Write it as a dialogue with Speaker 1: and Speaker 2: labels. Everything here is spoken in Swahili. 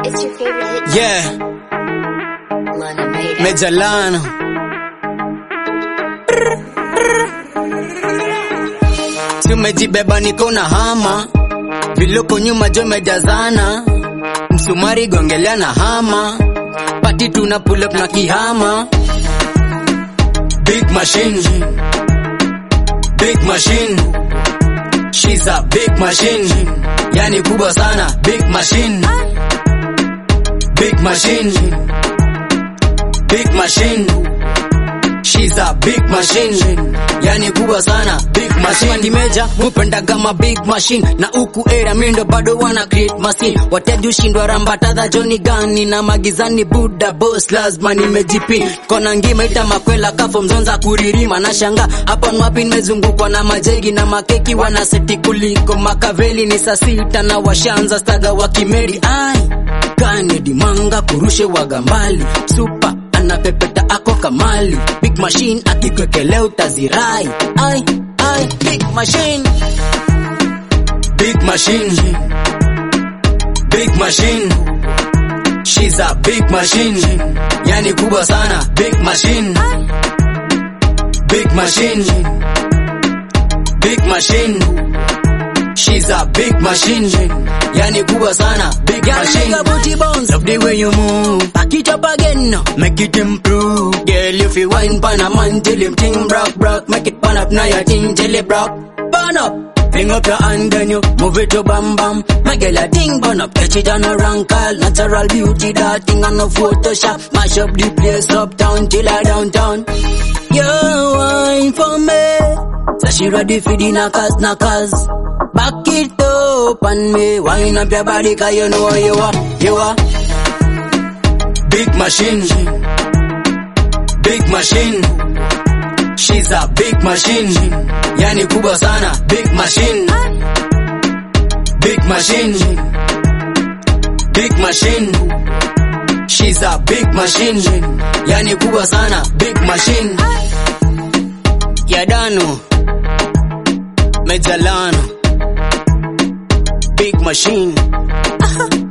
Speaker 1: It's your favorite hit.
Speaker 2: Yeah,
Speaker 1: Lana made it.
Speaker 2: Mejalano. Si umejibeba niko na hama, viloko nyuma jo mejazana, msumari gongelea na hama, pati tuna pull up na kihama. Big machine, big machine, she's a big machine, yani kubwa sana, big machine, big machine, big machine. She's a big machine, yani kubwa sana, big machine. Kimeja mupenda kama big machine, na uku era mindo bado wana create machine. Wateju shindwa rambatadha Johnny gani na magizani Buddha boss lazima nimejipi. Kona ngima ita makwela kafo mzonza kuririma na shanga. Hapa nwapi nimezungukwa na majegi na makeki wana seti kuliko makaveli ni saa sita na washanza staga wa kimeri. Ai, Kennedy manga kurushe wagambali. Super anapepeta ako kamali big machine akikwekelea utazirai ai ai big machine big machine big machine she's a big machine yani kubwa sana big machine big machine big machine She's a big machine, yani kubwa sana, big machine. Girl, booty bounce, love the way you move. Back it up again, now, make it improve. Girl, if you wine pan a man till him ting brock brock, make it pan up now your ting till it brock. Burn up, bring up your hand then you move it to bam bam. My girl a ting burn up, catch it on a rank call. Natural beauty, that thing on no Photoshop. Mash up the place uptown till I downtown. You wine for me. So she ready for the knockers, knockers. Back it up and me wind up your body cause you know you are, you are. Big machine, big machine. She's a big machine, yani kubwa sana, big machine. Big machine, big machine. She's a big machine, yani kubwa sana, big machine. Yadano, Mejalano, big machine.